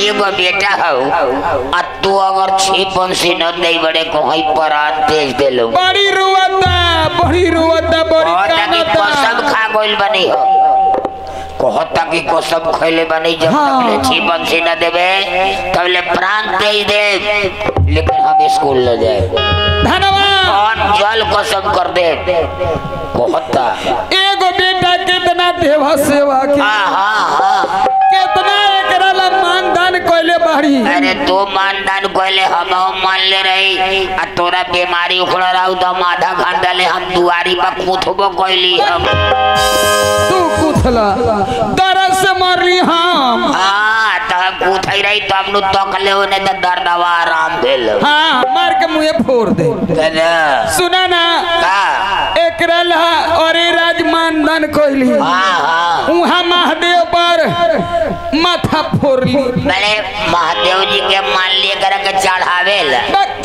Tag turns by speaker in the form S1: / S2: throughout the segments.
S1: एगो बेटा हो आ तू अगर छह बंसी न दे बड़े कहीं पर तेज दे लो
S2: बड़ी रुआता बड़ी रुआता बड़ी
S1: और ताकि
S2: कानता
S1: कसम खा गइल बनी हो कहता कि कसम खैले बनी जब
S2: हाँ।
S1: तकले छी बंसी न देवे तबले प्राण दे दे लेकिन हम स्कूल न जाए
S2: धन्यवाद
S1: और जल कसम कर दे कहता
S2: एगो बेटा कितना देवा सेवा के
S1: हाँ हाँ हाँ
S2: कितना एकरा ला मानदान कइले बाड़ी
S1: अरे तू मानदान कहले हम मान ले रही आ तोरा बीमारी उखड़ रहा तो हम आधा घंटा ले हम दुआरी पर कूदबो कैली हम
S2: तू कुथला दर्द से मरली हम
S1: हाँ तो हम कूथई रही तो हम तक ले होने तो दर्दवा आराम भेल
S2: हाँ मार के मुंहे फोड़ दे
S1: तेरे
S2: सुना ना
S1: का
S2: एकरा ला अरे राज मानदान कइली
S1: हाँ हाँ
S2: उहाँ महादेव पर माथा फोड़ली
S1: मैंने महादेव जी के मान लिए कर के चढ़ावे ला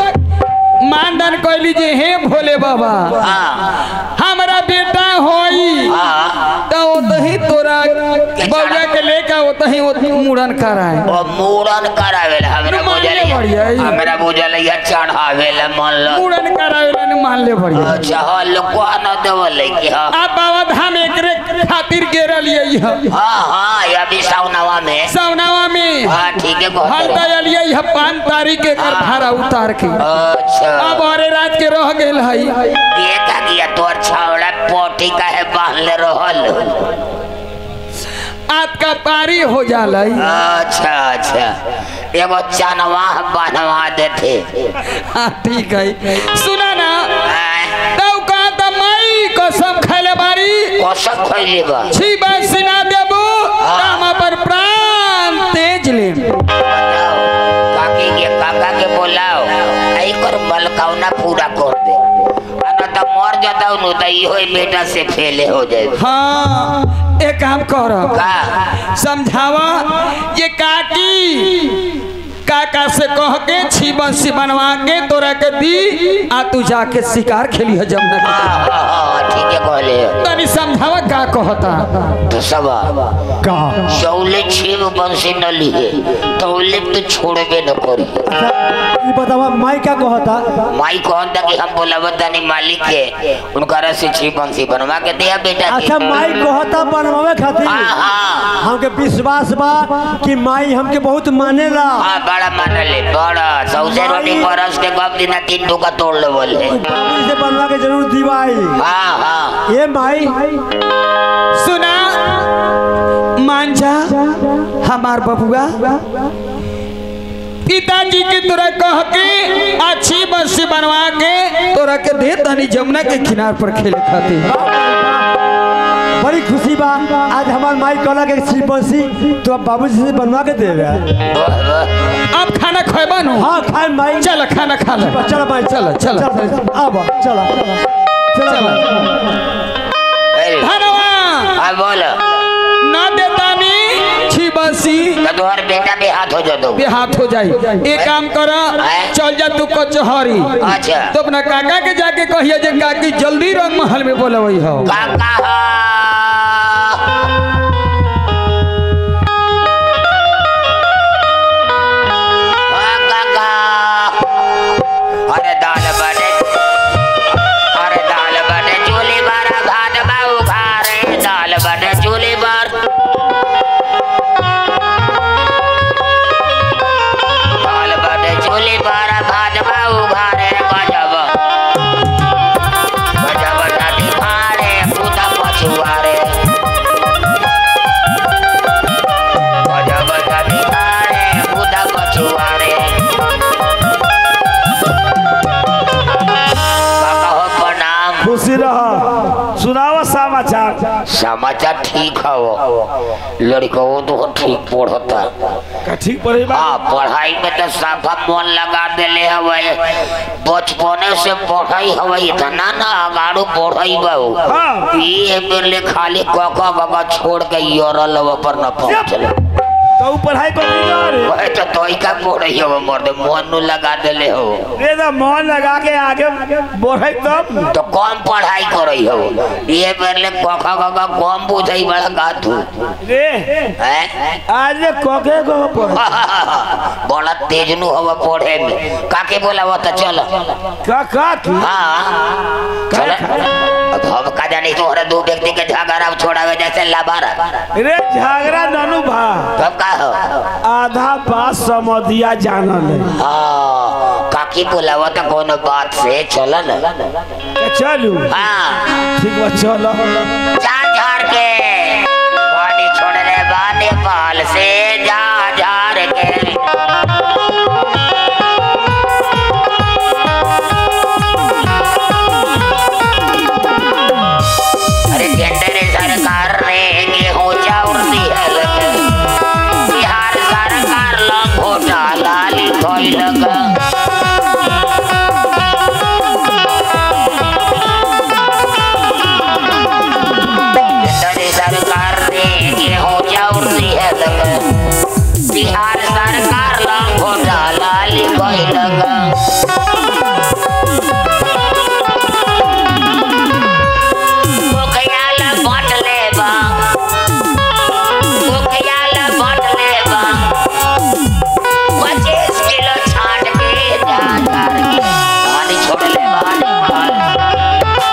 S2: मानदान कइली जे हे भोले बाबा
S1: हाँ
S2: हमरा बेटा होई
S1: हाँ
S2: तो ओतही तोरा बउआ के लेके ओतही ओतही मुड़न कराए
S1: और मूड़न करावे ला हमरा
S2: मान ले
S1: बुझल
S2: बढ़िया ही।
S1: हमरा बुझल या चढ़ावे ला मान लो
S2: मुड़न करावे ला मान ले बढ़िया
S1: अच्छा हाँ लोग को न देवल कि हाँ
S2: आप बाबा धाम एकरे खातिर गेरल यही है
S1: हाँ हाँ ये अभी सावनवा में
S2: सवनावा में
S1: हाँ ठीक है
S2: हम
S1: कहते रहे।
S2: दयल यही है पाँच तारीख के कर भाड़ा उतार के
S1: अच्छा
S2: अब अरे रात के रह गेल है
S1: ये का किया तोर छावड़ा पोटी का है बांधले रहल
S2: आज का पारी हो जाला
S1: अच्छा अच्छा एगो चनवा बांधवा देते
S2: हाँ ठीक है सुना ना
S1: आय,
S2: तब कहा था मई कसम खैले बारी
S1: कसम खैली बा
S2: छी बस ना देबू राम पर प्राण तेज ले
S1: बताओ काकी के काका के बोलाओ आई कर मलकावना पूरा कर दे आ न तो मर जाता नु तो इहो ही बेटा से फेले हो जाए
S2: हाँ एक काम कर
S1: का
S2: समझावा ये काकी काका से कह के छी बंसी बनवा के तोरा के दी आ तू जाके शिकार खेली है जमुना के
S1: हाँ हाँ हाँ ठीक है कहले
S2: तनी समझावा का कहता
S1: तो सब
S2: कहा
S1: चौले छेब बंसी न लिए तौले तो छोड़बे न करी
S3: ई बतावा माई क्या कहता
S1: माई कौन था कि हम बोला बतानी मालिक के उनका से छी बंसी बनवा के दिया बेटा के
S3: अच्छा माई कहता बनवावे खातिर
S1: हाँ हाँ
S3: हमके विश्वास बा कि माई हमके बहुत मानेला
S1: हाँ बड़ा मान ले बड़ा सौसे रोटी बरस के गप दिन तीन टुका तोड़ ले बोले
S3: बाबूजी से बनवा के जरूर दीवाई
S1: हाँ हाँ
S3: ये माई
S2: सुना मान जा हमार बबुआ पिताजी की तोरा कह के अच्छी बंसी बनवा के तोरा के दे तनी जमुना के किनार पर खेले खातिर
S3: बड़ी खुशी बा आज हमार माई कहला के सिपसी तो अब बाबूजी से बनवा के देवे
S1: वाह, वाह।
S2: अब खाना खेबा नु
S3: हाँ खाए माई
S2: चल खाना खा ले
S3: चलो माई
S2: चलो चलो
S3: अब चलो चलो
S1: अरे,
S2: धनवा
S1: हाँ बोलो
S2: ना देतानी छी बंसी
S1: तो तुम्हारे बेटा पे हाथ हो जाओ
S2: पे हाथ हो जाई एक काम कर चल जा तू कचहरी
S1: अच्छा
S2: तो अपना काका के जाके कहिए जे काकी जल्दी रंग महल में बोलवई हो
S1: काका हाँ, काका अरे दाल बने अरे दाल बने चूल्हे पर भात बाऊ खा रे दाल बने चूल्हे पर दाल बने चूल्हे पर भात बाऊ खा रे गजब गजब दादी खा रे पूता पछुआ रे गजब दादी खा रे पूता पछुआ रे काका हो प्रणाम
S4: खुशी रह सुनावा समाचार
S1: समाचार ठीक हो लड़को तो ठीक पढ़ता
S4: का ठीक पढ़े बा
S1: हाँ पढ़ाई में तो साफा मन लगा देले हवे बचपने से पढ़ाई हवे इतना ना अगाड़ू पढ़ाई बहु
S4: हाँ।
S1: ये बेले खाली कका गगा छोड़ के योरल पर न पहुंचले
S4: तो ऊ पढ़ाई कर दिया रे
S1: ओए तो तोई का पढ़ई हो मर्द मोहन नु लगा देले हो
S4: रे तो मन लगा के आगे बढ़े तब न।
S1: तो कम पढ़ाई करई हो ये बेरले कख कख कम बुझई बड़ा गाथू
S4: रे
S1: हैं
S4: आज ले कोके को पढ़
S1: बड़ा तेज नु हवा पढ़े में काके बोलावा तो चल
S4: का का की
S1: हाँ चल अब हम का जानी तोहरे दो व्यक्ति के झगड़ा छोड़ावे जैसे लाबारा
S4: रे झगड़ा ननु भा
S1: तब का हो
S4: आधा पास समधिया जानल है
S1: हाँ काकी बोलावा तो कोनो बात से चल न
S4: के चलू
S1: हाँ
S4: ठीक बा चलो
S1: जा झार के पानी छोड़ने बा नेपाल से जा झार के अरे केंद्र सरकार ने गेहूं चाउर दिहल के बिहार सरकार लंग घोटाला लिखल के केंद्र सरकार ने गेहूं चाउर दिहल के बिहार सरकार लंग घोटाला लिखल के मुखियाल बांट लेबा मुखियाल बांट लेबा पच्चीस किलो छाट के जा झार के पानी छोड़ लेबा नेपाल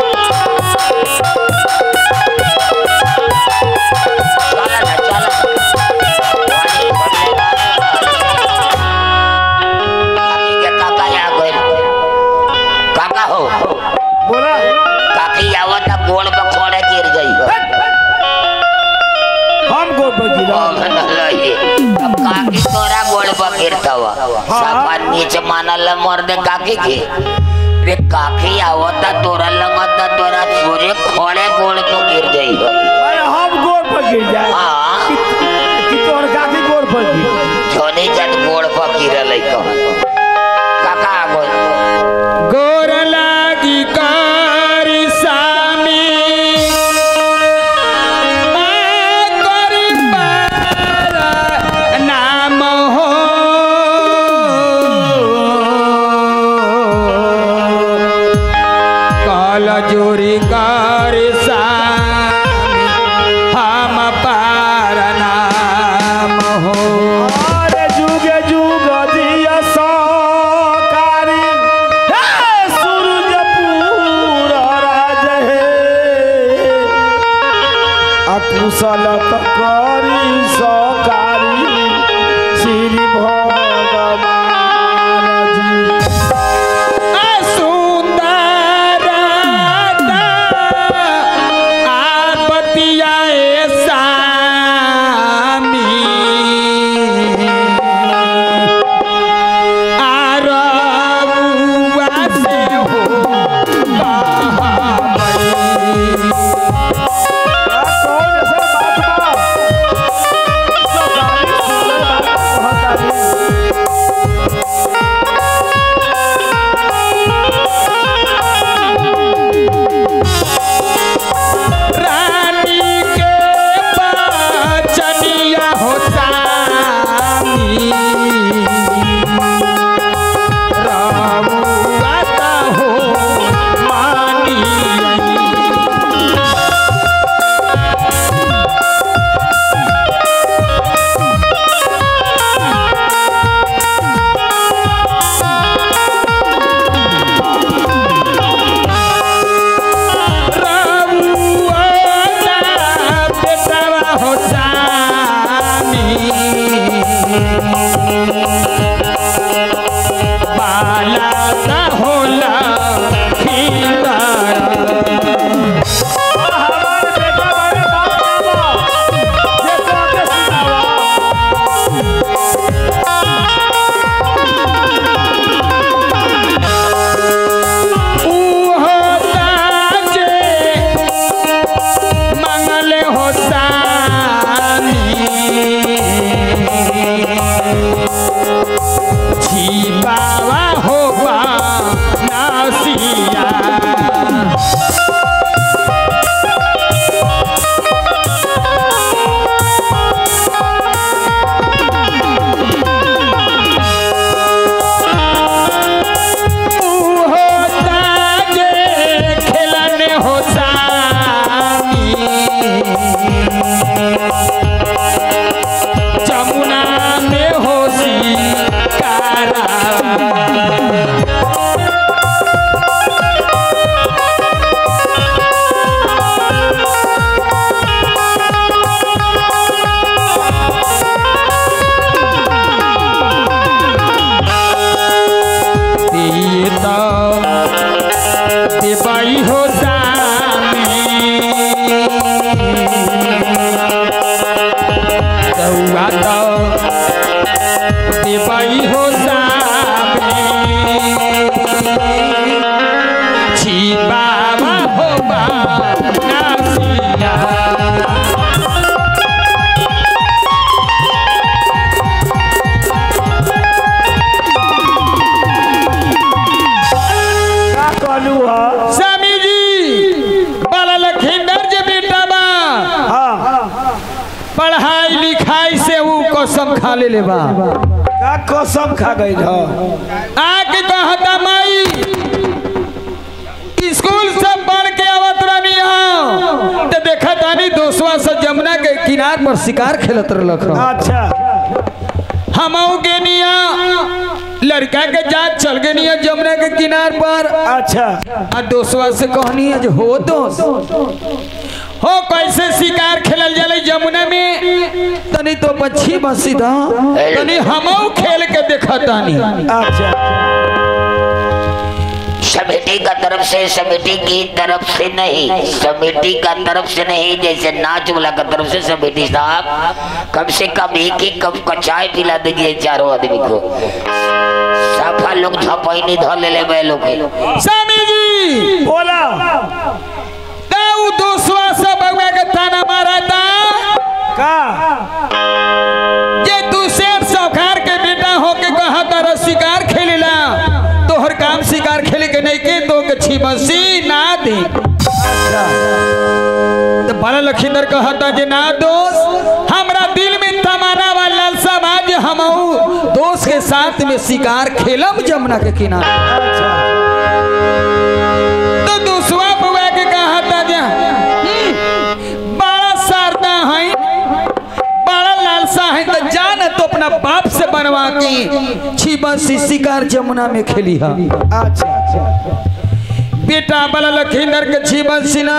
S1: चल ना चल पानी छोड़ लेबा काकी के काका आ गइल काका हो
S4: बोला
S1: काकी आवत गोड़ पे खोड़े गिर गई हो
S4: हम को बगिरा
S1: अब काकी तोरा गोड़ पर गिरतवा सापा नीचे मानल मर्दे काकी के रे काकी आवता तोरा लगता तोरा सूर्य खोड़े गोड़ पे गिर गई हो
S4: अरे हम गोर पर गिर जाए
S1: हाँ
S4: कि तोर काकी गोर पर गिर
S1: जोनी जन गोड़ पर गिरल कह काका आ गइल
S2: गोर लागी कारी सामी करी पारा नाम हो काल जोरी कारी सामी हम पार नाम हो
S4: अरे जुगे जुग दिया सा
S2: तो देवई हो सामे छी बाबा हो नासिया
S4: का कहलू ह
S2: स्वामी जी बाला लखींदर जे बेटा बा
S4: हाँ
S2: पढ़ाई लिखाई से वो कसम खा ले ले बा
S4: का कसम खा गई ह
S2: आके कहता माई स्कूल से पढ़ के आवत रहनी हो तो देखा तानी दोस्तवा से जमुना के किनार पर शिकार खेलत रहलक ह।
S4: अच्छा
S2: हमहू के निया लड़का के जात चल गए निया जमुना के किनार पर
S4: अच्छा
S2: आ दोस्तवा से कहनी है जो हो दोस्त हो कैसे शिकार खेलल जाला जमुना में तनी तो बच्ची बसी दा तनी हमहू खेल के देखा तानी
S4: अच्छा
S1: समिति का तरफ से समिति की तरफ से नहीं समिति का तरफ से नहीं जैसे नाच वाला का तरफ से समिति साहब कम से कम एक एक कप का चाय पिला दीजिए चारों आदमी को सफा लोग झपैनी धो ले ले बे लोग के।
S2: स्वामी जी
S4: बोला
S2: ताऊ दोस्तवा से बगवा के ताना मारा था
S4: का
S2: जे तू शेर सौखार के बेटा हो के कहा तारा शिकार खेलेला तोहर काम शिकार खेले के नहीं के तो के छी बसी ना दे तो बड़ा लखींदर कहता जे ना दोस्त हमरा दिल में तमन्ना वा लालसा बा जे हमहू दोस्त के साथ में शिकार खेलब जमुना के किनारे
S4: अच्छा
S2: तो दूसवा बुआ के कहता जे "हम्म, बड़ा शारदा है बड़ा लालसा है तो जान तो अपना बाप से बनवा के छिपा सी शिकार जमुना में खेली है
S4: अच्छा
S2: बेटा बला लखींदर के छिपन सिना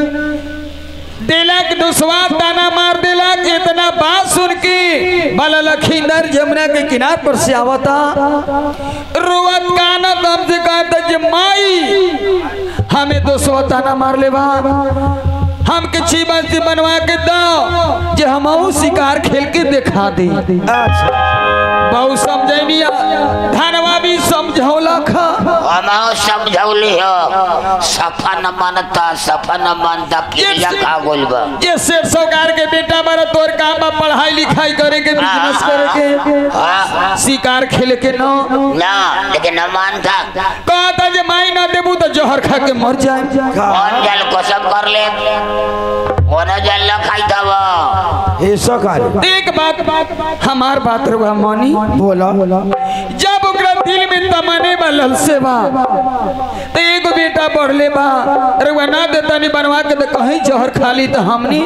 S2: दिलक दुसवा ताना मार दिलक इतना बात सुन के बला लखींदर जमुना के किनार पर से आवता रोवत काना दम से कहता जे माई हमें दोसवा ताना मार ले बा हमके छिपन से बनवा के दो जे हमहू शिकार खेल के दिखा दे
S4: अच्छा
S2: बहु समझैनिया धनवा भी समझौला खा
S1: हम समझौली हो सफा न मानता सफा न मानता क्रिया खा गोल बा
S2: ये शेर सौकार के बेटा बारा तोर काम बा पढ़ाई लिखाई करे के बिजनेस करे के
S1: हाँ,
S2: शिकार खेले के न
S1: ना लेकिन न मानता
S2: कहता जे माई ना देबू तो जहर खा के मर जाए
S1: कौन जल कसम कर ले कौन जल न खाई तब
S4: ये सकारी
S2: एक बात बात हमार बात रहा मानी
S4: बोला
S2: जब ओकरा दिल में तमने बा ललसे बा तो एगो बेटा बढ़ले बा रउआ ना देता नहीं बनवा के तो कहीं जहर खाली तो हमनी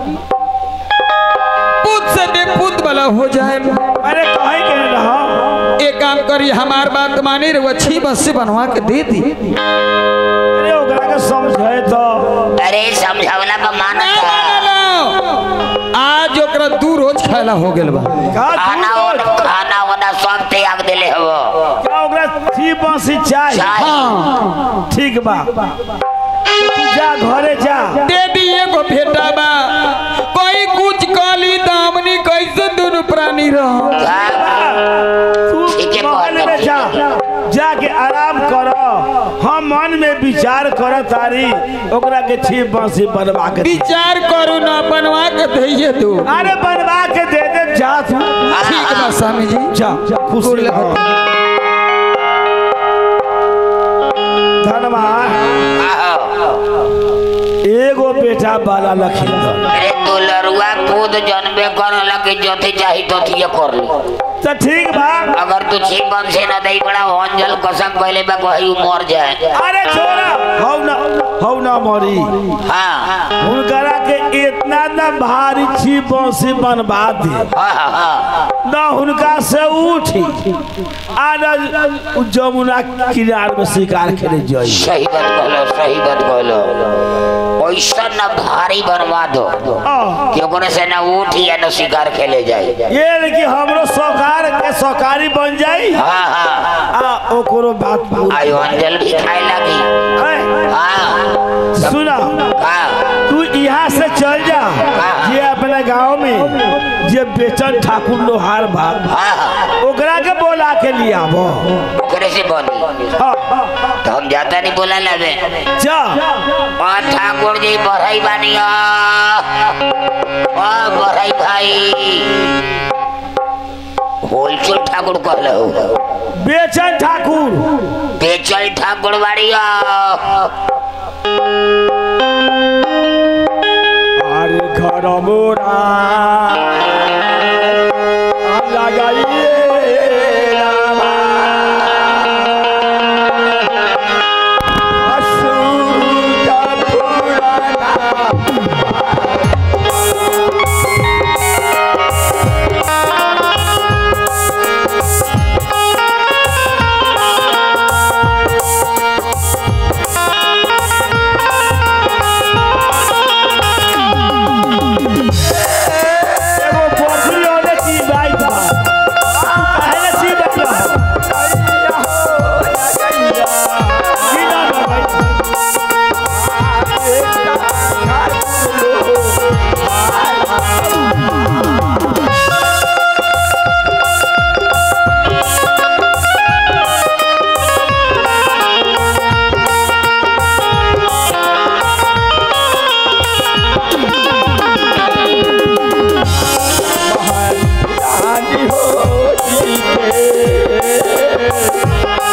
S2: पुत से बेपुत वाला हो जाए
S4: अरे कहीं के रहा
S2: एक काम करी हमार बात मानी रउआ छी बस से बनवा के दे दी
S4: अरे ओकरा के समझे तो
S1: अरे समझावला का
S2: ना, ना,
S1: मानता
S2: ना, ना। आज ओकरा दू रोज खाला हो गेल बा
S4: का
S1: खाना
S4: तू
S1: ओना खाना ओना सब त्याग देले हो
S4: क्या ओकरा थी बंसी चाय
S1: चाय
S2: हाँ
S4: ठीक बा तू जा घरे जा
S2: दे दी एगो बेटा बा कोई कुछ कली दामनी कैसे दोनों प्राणी रह
S4: तू
S1: ठीक है,
S4: महल में
S1: ठीक
S4: जा
S1: है।
S4: जाके आराम कर हम मन में विचार कर तारी ओकरा के छी बंसी बनवा के दे।
S2: विचार करू ना बनवा के दइए तू
S4: अरे बनवा के दे दे जा तू
S2: ठीक बा स्वामी जी
S4: जा खुश
S2: गोर
S4: रहो।
S2: लगत।
S4: धनवा एगो बेटा बाला लखींदर
S1: अरे तू लरुआ खुद जन्मे कर लगे जोथे चाही तो थिए कर ली
S4: तो ठीक बा
S1: अगर तू छिपन से न दई बड़ा अंजल कसम कहले बा कहीं मर जाए
S4: अरे छोरा हौ ना हौ ना मरी
S1: हाँ
S4: हुनकरा के इतना ना भारी छी बंसी बनवा दी
S1: हाँ हाँ हाँ
S4: न हुनका से उठी आ न जमुना किनार में शिकार खेले जाई
S1: सही बात कहलो सही बात कहलो ऐसा न भारी बनवा दो
S4: आ,
S1: कि ओकरे से न उठी या न शिकार खेले जाए
S4: ये लेकिन हमरो सौकार के सौकारी बन जाई
S1: हाँ हाँ
S4: आ ओकरो बात पूरी।
S1: आयो अंजल भी खाए लगी
S4: ऐ,
S1: हाँ
S4: सुना
S1: हाँ
S4: तू यहाँ से चल जा
S1: हाँ।
S4: ये अपने गांव में जे बेचन ठाकुर लोहार बा
S1: हाँ हाँ
S4: ओकरा के बोला के लिए आबो
S1: ओकरे से बनी
S4: हाँ
S1: तो हम जाता नहीं बोला लबे
S4: जा
S1: और ठाकुर जी बढ़ई बानी और बढ़ई भाई होलचुल ठाकुर कहले हो
S4: बेचन ठाकुर
S1: बेचल ठाकुर बाड़ी
S4: अरे घर मोरा लगाइए रामा। असुर पुराना एगो पोखरी ओने की बाई था काहे ने सी बाई की ना ना भाई रानी हो जी के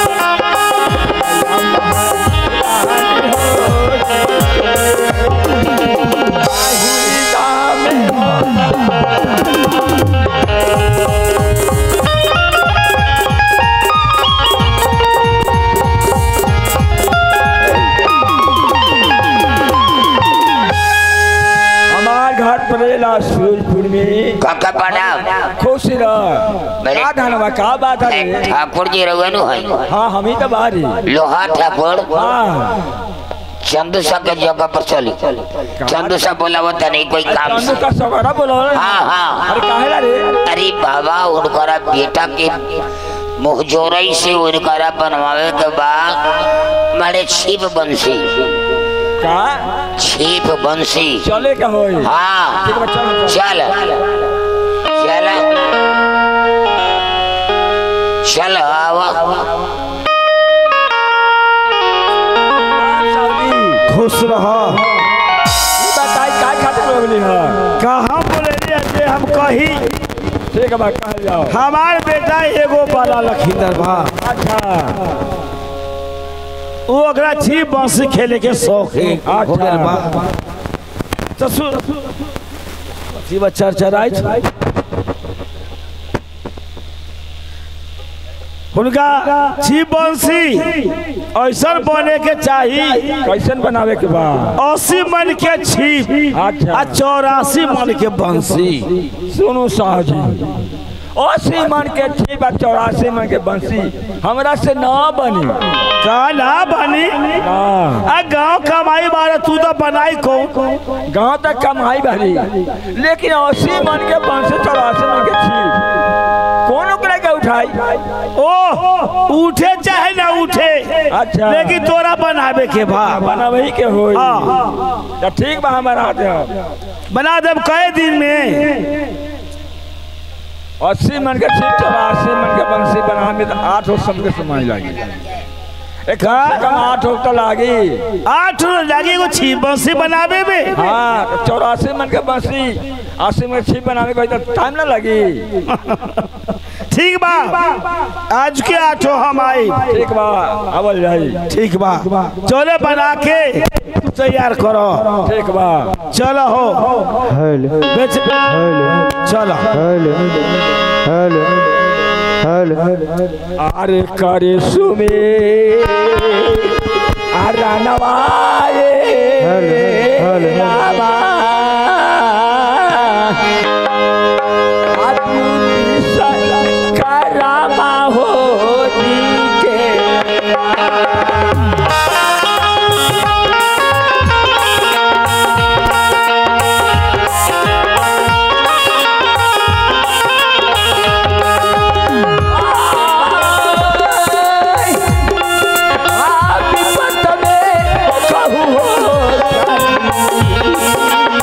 S4: हमार घर पड़ेला सूरजपुर में
S1: काका प्रणाम
S4: खुश रह
S1: मेरे-
S4: का धनवा का बात है रे?
S1: ठाकुर जी रघुनु है
S4: हाँ हम ही तो बाहरी
S1: लोहा ठाकुर
S4: हाँ
S1: चंदूसा के जगह पर चली चंदूसा बोला होता नहीं कोई काम
S4: चंदू
S1: से
S4: का सगरा बोलो
S1: हाँ हाँ
S4: अरे काहे रे
S1: अरे बाबा उनकरा बेटा के मुहजोरई से उनकरा बनवावे के बाद मारे छिप बंसी
S4: का
S1: छिप बंसी
S4: चले का होई
S1: हाँ
S4: ठीक बा चल
S1: चल चल चल आवा
S4: खुश रह बताई का खातिर बोली है कहाँ बोले रे जे हम कही ठीक बा कह जाओ हमार बेटा एगो बाला लखींदर बा अच्छा वो ओकरा छी बांसी खेले के शौक है हो गेल बा तो सुन जीवा चरचराई छै हुनका छी बंसी ऐसा बने के चाहिए
S5: कैसन बनावे के बा
S4: अस्सी मन के छीप
S5: अच्छा।
S4: आ चौरासी मन के बंसी
S5: सुनू साहजी अस्सी मन के ठीक बा चौरासी मन के बंसी हमरा से ना बनी
S4: का ना बनी
S5: हाँ
S4: आ गांव कमाई बारे तू तो बनाई को
S5: गांव तक कमाई भरी लेकिन अस्सी मन के बंसी चौरासी मन के छीप कौन ओकरा के उठाई
S4: ओ उठे चाहे ना उठे
S5: अच्छा।
S4: लेकिन तोरा बनावे के बा
S5: बनावही के होई
S4: हाँ।
S5: तो ठीक बा हमारा हाथ
S4: बना देब कई दिन में
S5: अस्सी मन के छीप चौरासी मन के बंसी बनावे में तो आठ हो सम के समय लगी एक कम आठ हो तो लागी
S4: आठ रोज लगी एगो छीप बंसी बनावे में
S5: हाँ चौरासी मन के बंसी अस्सी मन के छीप बनावे के तो टाइम ना लगी
S4: ठीक बा आज के आठो हम आई
S5: ठीक बा आवल जाई
S4: ठीक बा चले बना के तैयार करो
S5: ठीक बा
S4: चलो हो
S3: हेलो
S4: बेच
S3: हेलो
S4: चलो
S3: हेलो हेलो हेलो
S5: अरे करे सुमे अरे नवाए
S3: हेलो, हेलो, हेलो।
S5: रामा। आदमी बिसर करामा होती के विपत में कहू हो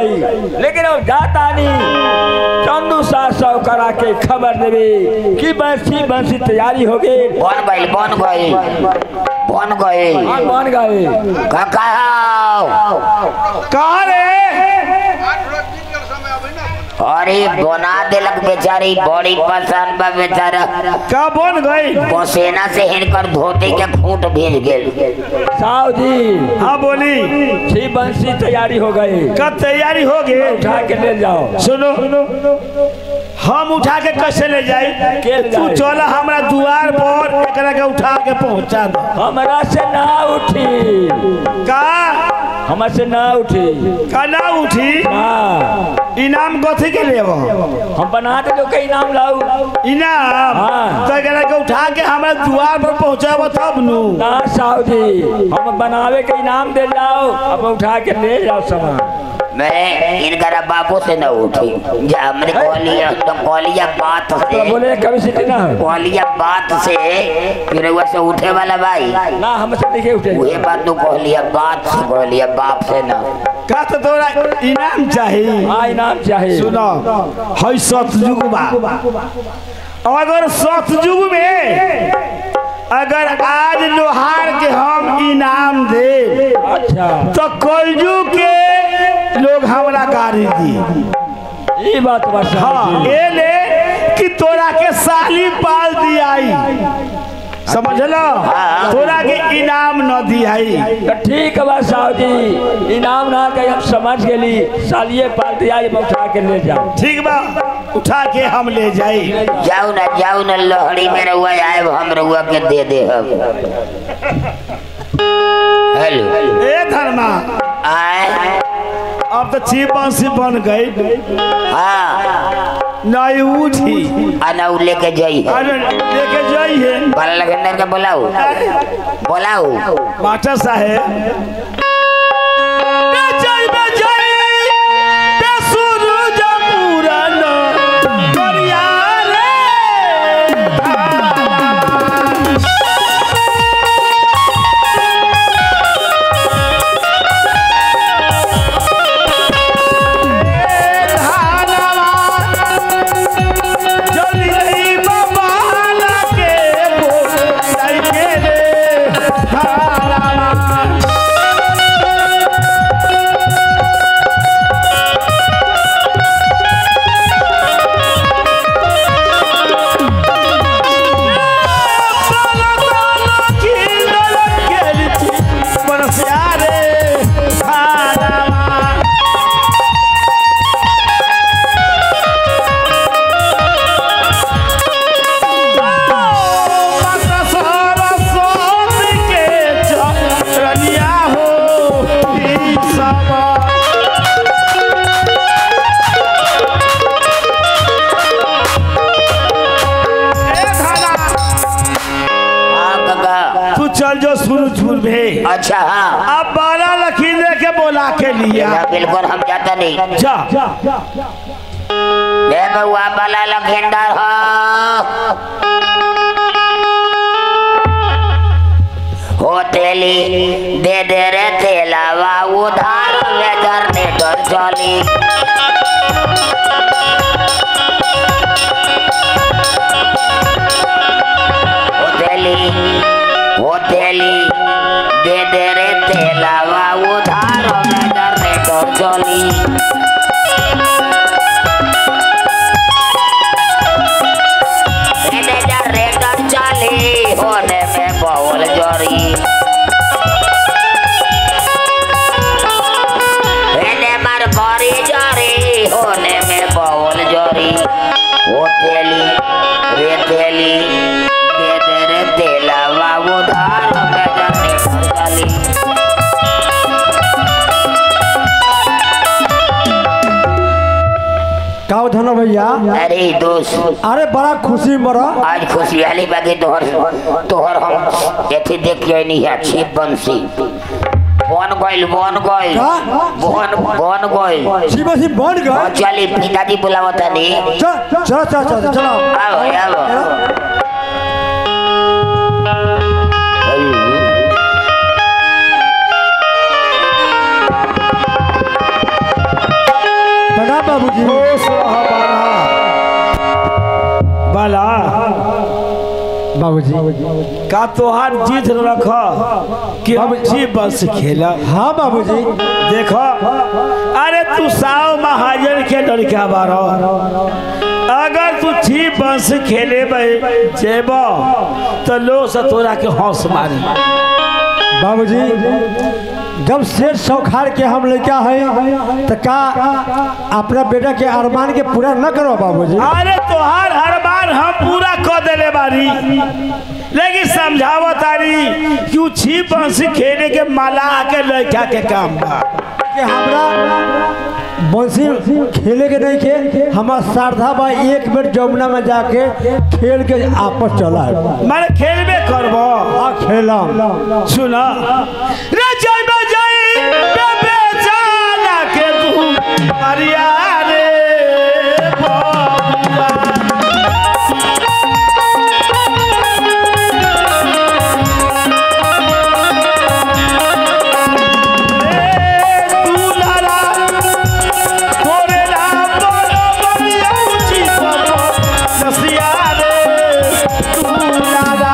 S5: गई लेकिन अब जाता नहीं चंदू साह सौ करा के खबर देवे कि बंसी बंसी तैयारी हो गई
S1: बन गइल बन गइल बन गइल
S5: हाँ, मान गए
S1: काका
S4: कहा रे
S1: अरे बना देलक बेचारी बड़ी पसंद बा बेचारा
S4: का बन गई
S1: पसेना से हिनकर धोती के खूंट भीज गेल
S5: साहु जी
S4: हाँ बोली
S5: छी बंसी तैयारी हो गई
S4: का तैयारी हो गई
S5: उठा के ले जाओ
S4: सुनो हम उठा के कैसे ले जाई
S5: के ले
S4: तू
S5: जाई?
S4: चल हमरा दुआर पर एकरा के उठा के पहुंचा दो
S5: हमरा से ना उठी
S4: का
S5: हमरा से ना उठी
S4: का ना उठी
S5: हाँ
S4: इनाम कथी के लेब
S5: हम बना दे तो कई नाम लाऊ
S4: इनाम
S5: हाँ।
S4: तो एकरा के उठा के हमरा दुआर पर पहुंचाब तब नु
S5: ना साहु जी हम बनावे के इनाम दे जाओ अब उठा के ले जाओ सामान
S1: मैं इनकरा बाबू से न उठी जा हमने कहलिया तो कहलिया बात
S5: तो
S1: से
S5: बोले कभी सीटी ना हो
S1: कहलिया बात से फिर वह से उठे वाला भाई
S5: ना हमसे देखे उठे
S1: वही बात तू कहलिया बात से कहलिया बाप से न
S4: का तो तोरा इनाम चाहिए
S5: हाँ इनाम चाहिए
S4: सुनो हई सतयुग बा अगर सतयुग में अगर आज लोहार के हम इनाम दे
S5: अच्छा
S4: तो कलयुग के लोग हमरा गाड़ी दी
S5: ये बात बस
S4: हाँ ये ले कि तोरा के साली पाल दियाई समझलो तोरा के इनाम न दियाई
S5: तो ठीक है बस साहु जी इनाम ना कहीं हम समझ गेली सालिए पार्टी आई हम उठा के ले जाओ
S4: ठीक बा उठा के हम ले जाई
S1: जाऊ ना जाऊ ना लहड़ी में रहुआ आए हम रहुआ के दे दे हम हेलो
S4: ए धर्मा
S1: आए
S4: अब तो छी बंसी बन गई
S1: हाँ
S4: नहीं उठी
S1: आना उ लेके जाई
S4: अरे लेके जाइए
S1: बाला लगेंदर के बोलाऊ बोलाऊ
S4: मास्टर साहेब बेचै बेचै बेसुरुज पुरान करिया रे जल्दी नहीं बाबा लागे बोल के रे धारा
S1: हाँ काका
S4: तू चल जो सूरजपुर में
S1: अच्छा हाँ
S4: अब बाला लखींद्र के बोला के लिया
S1: या बिल्कुल हम जाता नहीं
S4: जा
S1: मैं बउआ बाला लखेंडर हो तेली दे दे रे तेलावा उधार वेदर ने डर चली हो तेली हो तेली दे दे रे तेलावा उधार वेदर ने डर चली एने जा रेटर चाली होने में बवल जरी एने मार बरी जरी होने में बवल जरी ओ तेली रे तेली दे दे रे तेला बाबू धार में जाने चली
S3: का धन भैया
S1: अरे दोस्त
S3: अरे बड़ा खुशी मरा
S1: आज खुशहाली बाकी तोहर तोहर हम एथी देख के नहीं है छिप बंसी बन गइल बन गइल
S3: का?
S1: बन बन गइल
S3: शिव सिंह बन
S1: और
S3: गए
S1: चली पिताजी बुलावता नहीं
S3: चल चलो चलो चलो चलो
S1: आओ आओ
S3: बाबूजी
S4: खुश रह बाला बाला
S3: बाबूजी
S4: का तोहार जीत रख कि हम जी बस खेला
S3: हाँ बाबूजी
S4: देखो अरे तू साव महाजन के लड़का बारो अगर तू छी बंस खेले जेब तो लोग से तोरा के हौस मारी
S3: बाबूजी जब शेर सौखार के हम लड़का है तो का अपना बेटा के अरमान के पूरा न करो बाबूजी
S4: अरे तोहार हर बार हम पूरा कर देले बारी लेकिन समझावो तारी क्यों छी बंस खेले के माला के लड़का के काम बा
S3: कि हमरा बंसी खेले के नहीं खे हमार श्रद्धा बा एक बेर जमुना में जाके खेल के आपस चला
S4: मारे खेलबे करबो
S3: आ खेलम
S4: सुना रे जय बजय बे जाला के तू हरिया रे बबुआ। रे दुलारा, तोरे राम बरबरिया उची बाबा, नसिया रे दुलारा।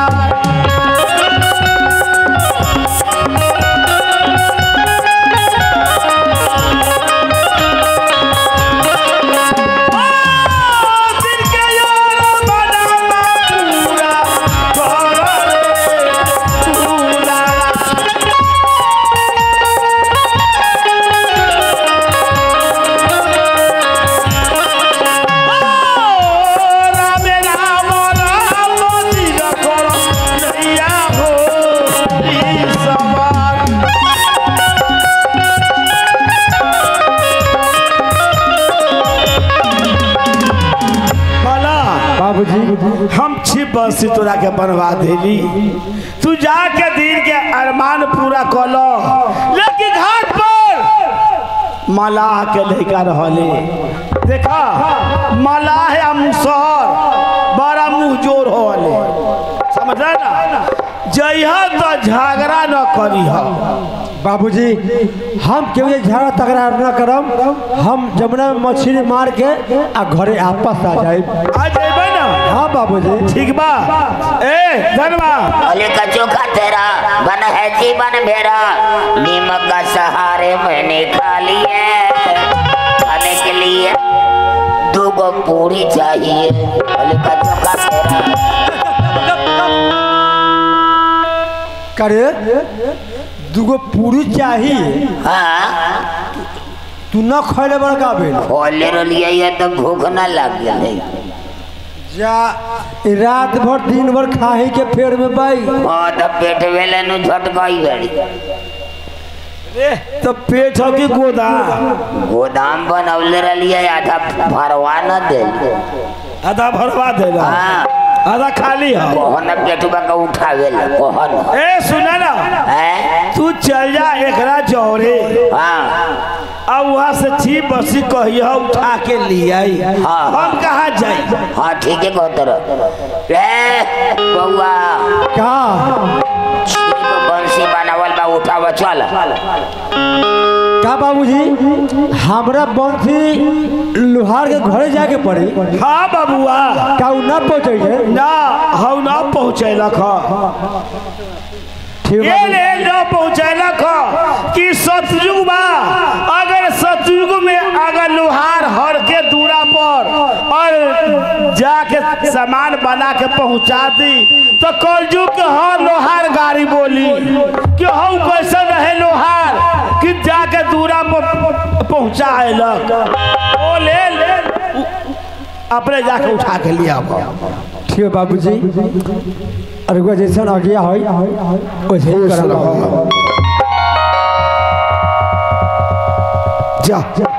S4: दिल के यार बनाना पूरा कर रे पूरा राम राम राम दिल कर नैया हो ई सवार भला
S3: बाबूजी
S4: हम छिप बंसी तोरा के बनवा देली तू जाके दिन के अरमान पूरा कलो लेकिन घाट पर मलाह के लड़का रहले देखा मलाह या मुसहर बड़ा मुंह जोर होले समझ ना जइह तो झगड़ा न करीह
S3: बाबूजी हम केहू से झगड़ा तकरार न करम हम जमुना में मछली मार के आ घरे आपस आ जाए
S4: आ जेबे ना
S3: हाँ बाबूजी
S4: ठीक बा ए धनवा
S1: अली का चोखा तेरा बन है जीवन मेरा नीमक का सहारे मैंने खा लिए खाने के लिए दो गो पूरी चाहिए अली का चोखा तेरा
S3: करे दूगो पूरी चाहिए
S1: हाँ
S3: तू न खैले बड़का बेल
S1: खोले रलिया ये तो भूख ना लग गई
S3: जा ई रात भर दिन भर खाही के फेर में बाई
S1: हाँ तो पेट वेले नु झट गई बड़ी
S4: तो पेट हो की गोदा
S1: गोदाम बनवले रलिया आधा भरवा न दे
S4: आधा भरवा देला
S1: हाँ
S4: आधा खाली है
S1: कोहन पेटुबा का उठावे ला कोहन
S4: ए सुना ना
S1: है
S4: तू चल जा एकरा जौरे
S1: हाँ
S4: अब वहाँ से छी बसी कहिया उठा के लियाई
S1: हाँ, हाँ।
S4: हम कहाँ जाई
S1: हाँ ठीक है कहतर रे बउआ
S3: का
S1: छिप बंसी बनावल बा उठाव चल
S3: का बाबूजी हमरा बंसी लोहार के घरे जाके पड़ी
S4: हाँ बबुआ
S3: का उ न पहुंचे है
S4: ना हम ना पहुँचैलक
S3: ठीक
S4: ये
S3: बाबूजी।
S4: ले न पहुँचैलक कि सतयुग बा अगर सतयुग में अगर लोहार हर के दूरा पर और जाके सामान बना के पहुंचा दी तो कलयुग के हर लोहार गाड़ी बोली कि हम कैसे रहे लोहार कि जाके दूरा पर पहुंचाएलक ओ ले ले अपने जाके उठा के लिया
S3: ठीक है बाबूजी अरे जैसन आज्ञा है वैसे ही करम
S4: जा